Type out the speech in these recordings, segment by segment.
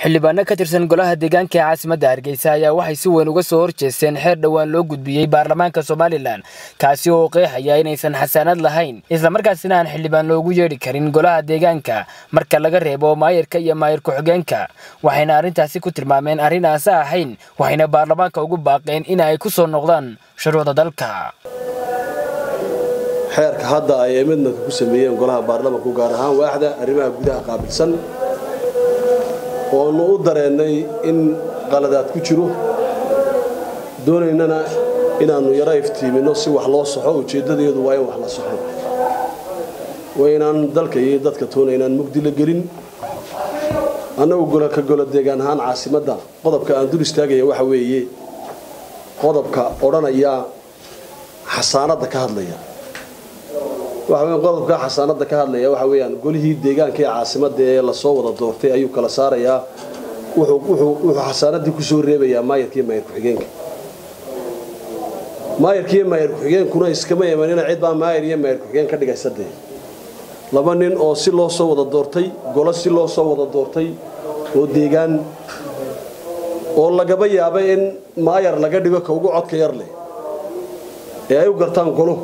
xildhibaano ka tirsan golaha deegaanka ee caasimadda hargeysa ayaa waxay si weyn uga soo horjeesteen xeer dhowaan loo gudbiyey baarlamaanka somalilan kaasi oo qeexaya inaysan xasaanad lahayn islamarkaasina aan xildhibaan loogu yeedhi karin golaha deegaanka marka laga reebo maayirka iyo maayir ku-xigeenka waxayna arrintaasi ku tilmaameen arrin aasa ahayn waxayna baarlamaanka ugu baaqeen in ay ku soo noqdaan shuruucda dalka xeerka hadda ay amedmanka ku sameeyeen golaha baarlamanku gaar ahaan waaxda arrimaha gudaha qaabilsan oonu u dareennay in qaladaad ku jiro doonaynana inaannu yaro iftiiminno si wax loo soxo ujeeddadeedu waa in wax la soxo waa inaan dalka iyo dadka toona inaan mugdi la gelin annagu golaka golo deegaan ahaan caasimadda qodobka aan dul istaagaya waxa weeye qodobka odhanaya xasaanadda ka hadlaya waxa qodobka xasaanada ka hadlaya waxa weeyaan golihii deegaanka ee caasimada ee lasoo wada doortay ayuu kala saarayaa wuxuu xasaanadii kusoo reebayaa maayarkiiyo maayar ku-xigeenka maayarkiiyo maayar ku-xigeenkuna iskama imanina cid baa maayar iyo maayar ku-xigeen ka dhigaysa dee laba nin oo si loo soo wada doortay golo si loo soo wada doortay oo deegaan oo lagaba yaabay in maayar laga dhigo ka ugu codka yar leh ee ay u gartaan golo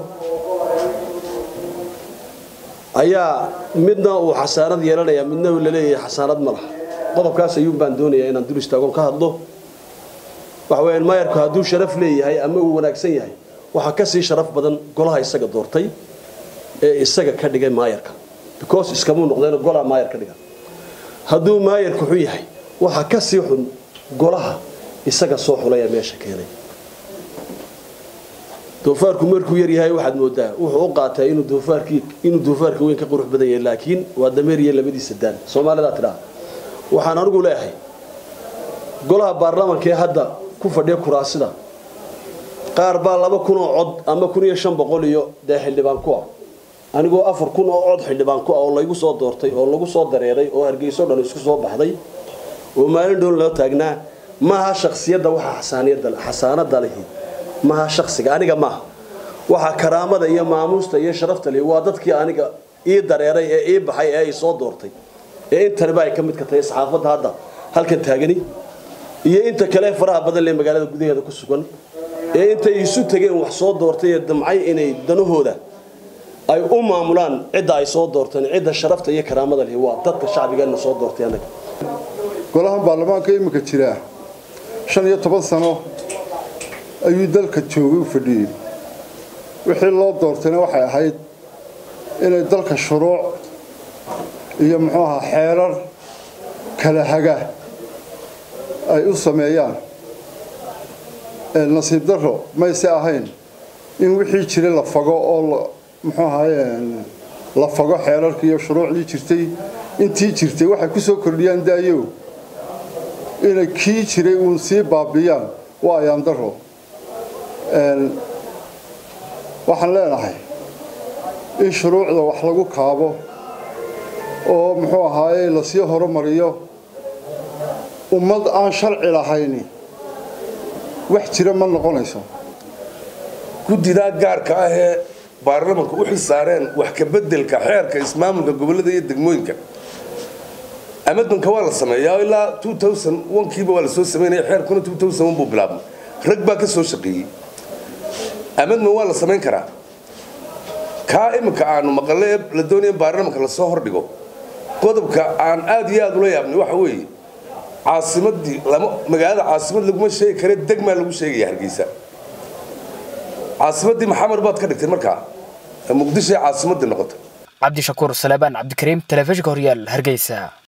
ayaa midna uu xasaanad yeelanaya midna uu laleeyahay xasaanad ma laha qodobkaas ayuun baan doonayaa inaan dul istaagon ka hadlo waxa weyaan maayarku hadduu sharaf leeyahay ama uu wanaagsan yahay waxaa ka sii sharaf badan golaha isaga doortay ee isaga ka dhigay maayarka because iskamuu noqdeen golaa maayar ka dhiga hadduu maayarku xun yahay waxaa ka sii xun golaha isaga soo xulaya meesha keenay doofaarku markuu yaryahay waxaad moodaa wuxuu u qaataa inuu doofaarka weyn ka qurux badan yahay laakiin waa dameer iyo labadiisa daan soomaalidaa tidhaa waxaan anigu leeyahay golaha baarlamanka ee hadda ku fadhiya kuraasida qaar baa laba kun oo cod ama kun iyo shan boqol iyo dee xildhibaan ku ah anigoo afar kun oo cod xildhibaan ku ah oo laygu soo doortay oo lagu soo dareeray oo hargeyso dhan isku soo baxday oo maalin dhoon loo taagnaa maaha shaksiyadda waxa xasaanada lihi maaha shaksiga aniga maaha waxaa karaamada iyo maamuusta iyo sharafta leh waa dadkii aniga ii dareeray ee ii baxay ee ay soo doortay ee intaniba ay ka midka tahay saxaafadda hadda halkan taagani iyo inta kale faraha badan lee magaalada gudaheeda ku sugan ee intay isu tageen wax soo doortay ee damcay inay danahooda ay u maamulaan cidda ay soo doorteen cidda sharafta iyo karaamada leh waa dadka shacbigeenna soo doortay anaga golahan baarlamaanka iminka jira shan iyo toban sano ayuu dalka joogay u fadhiyey wixii loo doortayna waxay ahayd inay dalka shuruuc iyo muxuu ahaa xeerar kala haga ay u sameeyaan nasiib darro mayse ahayn in wixii jiray la fago oo muxuu ahaye la fago xeerarkii iyo shuruucdii jirtay intii jirtay waxay ku soo kordhiyaan daayo inay kii jiray uun sii baabiyaan waa ayaan darro waxaan leenahay in shuruucda wax lagu kaabo oo muxuu ahaaye lasii horumariyo ummad aan sharci lahayni wax jira ma noqonayso guddidaa gaarka ah ee baarlamanka u xil saareen wax ka beddelka xeerka ismaamulka gobollada iyo degmooyinka amadmanka waa la sameeyaa ilaa kiiba waa la soo samaynaya xeerkuna buu bilaabmay rag baa ka soo shaqeeyey amadman waa la samayn karaa kaa iminka aanu maqalle ee la doonaya baarlamanka lasoo hordhigo qodobka aan aad iyo aad ula yaabnay waxa weeye caasimadii magaalada caasimad laguma sheegi kare degmaa lagu sheegaya hargeysa caasimadii maxamed baad ka dhigtay markaa muqdisho ee caasimadii noqotay cabdishakuur salebaan cabdikariim telefishinka horyaal hargeysa